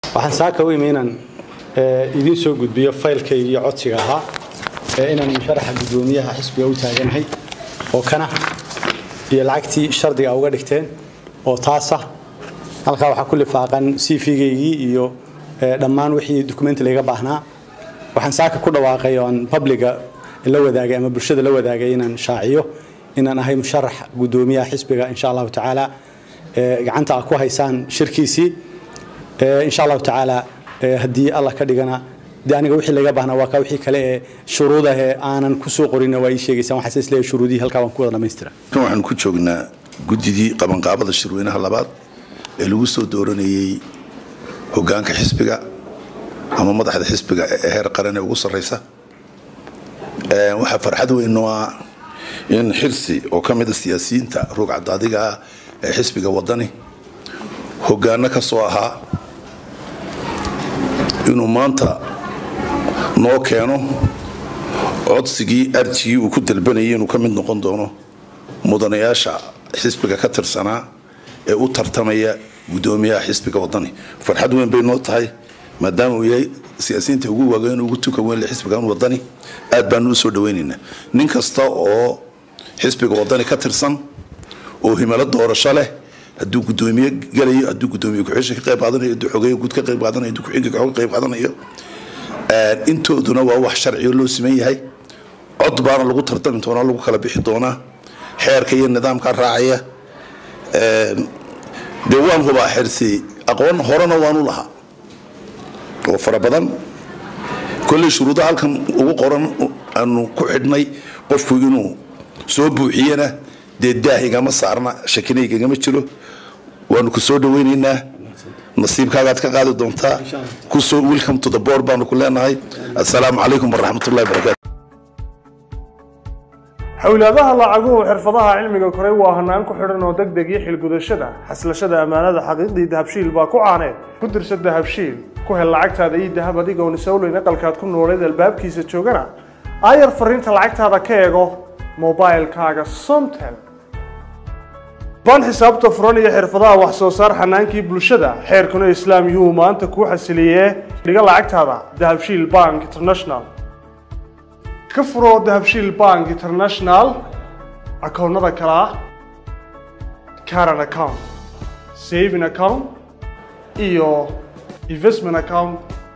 waxaan saaka u imi inaan idiin soo gudbiyo faylkay iyo codsiga ahaa inaan musharaxa guddoomiyaha xisbiga u taaganahay oo kana iyo lacagtii shardiga uga dhigteen oo taasa halkaa waxaa ku lifaaqan cv-gaygii iyo dhammaan wixii dukumenti layga baahnaa waxaan saaka ku dhawaaqay oo aan publiga la wadaagay ama bulshada la wadaagay inaan shaaciyo inaan ahay musharax guddoomiyaha xisbiga insha allahu tacaala gacanta a ku haysaan shirkiisii insha allahu tacaala haddii allah ka dhigana de aniga wixii laga baahnaa waa ka wixii kale ee shuruudah ee aanan kusoo qorin waa ii sheegaysaan waxaa is leeyahay shuruudihii halkaa waan ku wada dhamaystira kan waxaan ku joognaa guddidii qabanqaabada shirweynaha labaad ee lagu soo dooranayey hoggaanka xisbiga ama madaxda xisbiga ee heer qaran ee ugu sarraysa waxaa farxad weyn noo ah in xirsi oo ka mida siyaasiyiinta ruugcadaadiga ah ee xisbiga wadani hoggaano ka soo ahaa inuu maanta noo keeno codsigii arjigii uu ku dalbanayay inuu ka mid noqon doono mudanayaasha xisbiga ka tirsanaa ee u tartamaya guddoomiyaha xisbiga wadani farxad weyn bay noo tahay maadaama uu yahay siyaasiyiinta ugu waageyn ugu tukan weyn xisbigan wadani aad baanu u soo dhawaynaynaa nin kasta oo xisbiga wadani ka tirsan oo himalo doorasho leh hadduu guddoomiye galayo hadduu guddoomiye ku-xisha ka qayb qaadanayo hadduu xogeeye guud ka qayb qaadanayo hadduu ku-xigga ka qayb qaadanayo intooduna waa wax sharciyo loo siman yahay cod baana lagu tartami doonaa lagu kala bixi doonaa xeerka iyo nidaamka raacaya dee waan hubaa xirsi aqoon horena waanu lahaa oo fara badan kolley shuruudaha halkan ugu qoran aanu ku xidhnay qofku inuu soo buuxiyana dee daahigama saarna shakinayigagama jiro waanu ku soo dhawaynaynaa nasiibkaagaad ka qaadi doontaa kusoo welcome to the board baanu ku leenahay assalaamu calaykum waraxmatullahi wabarakatu xowlaadaha lacaguhu xirfadaha cilmiga koray waa hanaan ku xidhan oo deg deg iyo xilgudashada xaslashada ammaanada xaqiiqdii dahabshiil baa ku caaneed ku dirsa dahabshiil ku hel lacagtaada ii dahab adigoon isowleyn aqalkaad ku nooleed albaabkiisa joogana aayar fariinta lacagtaada ka eego mobilkaaga somtel baan xisaabta furan iyo xirfadaha wax soo saar xanaankii bulshada xeerkuna islaam yuhuu maanta kuu xasiliyee dhiga lacagtaada dahabshiil bank international ka furo dahabshiil bank international akoonnada kale ah caran account saving account iyo investment account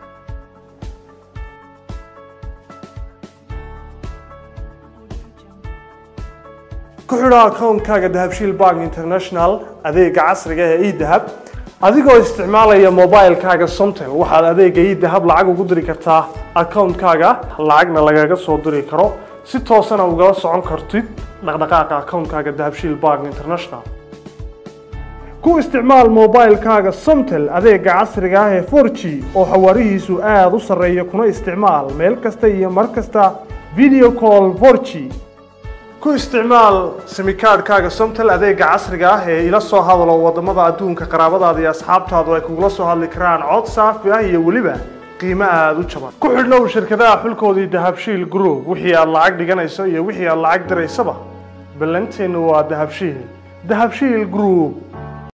ku xidho akoonkaaga dahabshiil bank international adeega casriga ee edahab adigoo isticmaalaya mobilkaaga somtel waxaad adeega edahab lacag ugu diri kartaa akoonkaaga lacagna lagaga soo diri karo si toosana ugala socon kartid dhaqdhaqaaqa akoonkaaga dahabshiil bank international ku isticmaal mobilkaaga somtel adeega casriga ah ee 4g oo xawaarihiisu aada u sarreeya kuna isticmaal meel kasta iyo mar kasta video call 4g ku isticmaal simikaadhkaaga somtel adeega casriga ah ee ila soo hadalo wadamada adduunka qaraabadaada iyo asxaabtaadu ay kugula soo hadli karaan cod saafi ah iyo weliba qiimo aada u jaban ku xidhnow shirkadaha xulkoodii dahabshiil group wixii aad lacag dhiganayso iyo wixii aad lacag diraysaba ballanteennu waa dahabshiil dahabshiil group